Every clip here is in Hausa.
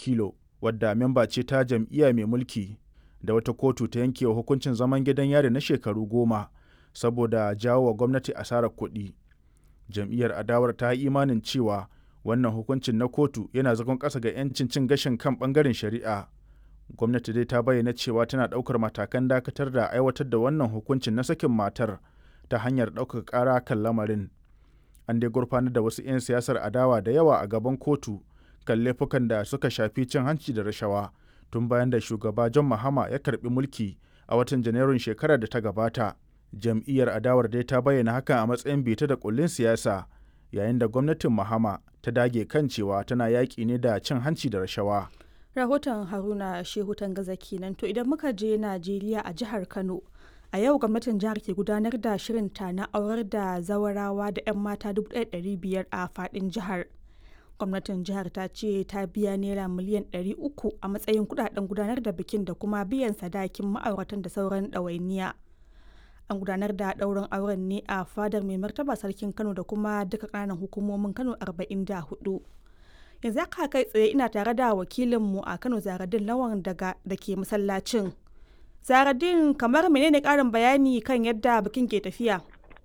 Akilo wadda memba ce ta jam'iyya mai mulki da wata kotu ta yanke wa hukuncin zaman gidan yari na shekaru goma saboda jawo wa gwamnati asarar kuɗi. Jam'iyyar adawar ta yi imanin cewa wannan hukuncin na kotu yana zagon ƙasa ga 'yancin cin gashin kan ɓangaren shari'a. Gwamnati dai ta bayyana cewa tana ɗaukar matakan dakatar da aiwatar da wannan hukuncin na sakin matar ta hanyar ɗaukaka ƙara kan lamarin. An dai gurfanar da wasu 'yan siyasar adawa da yawa a gaban kotu kan laifukan da suka shafi cin hanci da rashawa tun bayan da shugaba John Mahama ya karbi mulki a watan Janairun shekarar da ta gabata. Jam'iyyar adawar dai ta bayyana hakan a matsayin bita da kullin siyasa yayin da gwamnatin Mahama ta dage kan cewa tana yaƙi ne da cin hanci da rashawa. Rahoton Haruna Shehu Tangaza kenan to idan muka je Najeriya a jihar Kano a yau gwamnatin jihar ke gudanar da shirinta na aurar da zawarawa da 'yan mata 1,500 a faɗin jihar. gwamnatin jihar ta ce ta biya naira miliyan 300 a matsayin kudaden gudanar da bikin da kuma biyan sadakin ma'auratan da sauran ɗawainiya an gudanar da ɗaurin auren ne a fadar mai martaba sarkin kano da kuma duka ƙananan hukumomin kano 44 yanzu aka kai tsaye ina tare da wakilinmu a kano zaradin lawan daga da ke masallacin zaradin kamar menene ƙarin bayani kan yadda bikin ke tafiya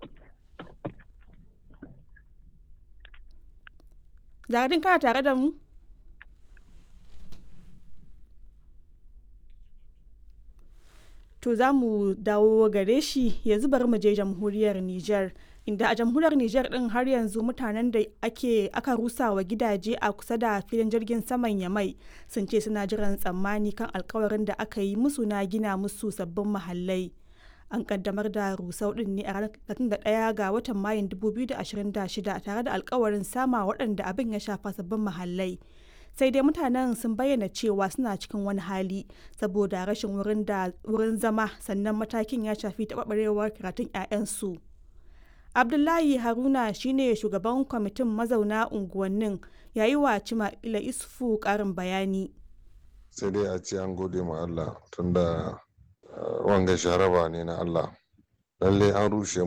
Zaradin kana tare da mu? To za mu dawo gare shi yanzu bari mu je jamhuriyar Nijar. Inda a jamhuriyar Nijar din har yanzu mutanen da ake aka rusa wa gidaje a kusa da filin jirgin saman Yamai sun ce suna jiran tsammani kan alkawarin da aka yi musu na gina musu sabbin mahallai. an kaddamar da rusau din ne a ranar 31 ga watan mayun 2026 tare da alkawarin sama waɗanda abin ya shafa sabbin mahallai sai dai mutanen sun bayyana cewa suna cikin wani hali saboda rashin wurin zama sannan matakin ya shafi taɓarɓarewar karatun 'ya'yansu abdullahi haruna shine shugaban kwamitin mazauna unguwannin yayi wa cima ila isufu ƙarin bayani sai dai a ce an gode ma allah tunda wanga sharaba ne na Allah lalle an rushe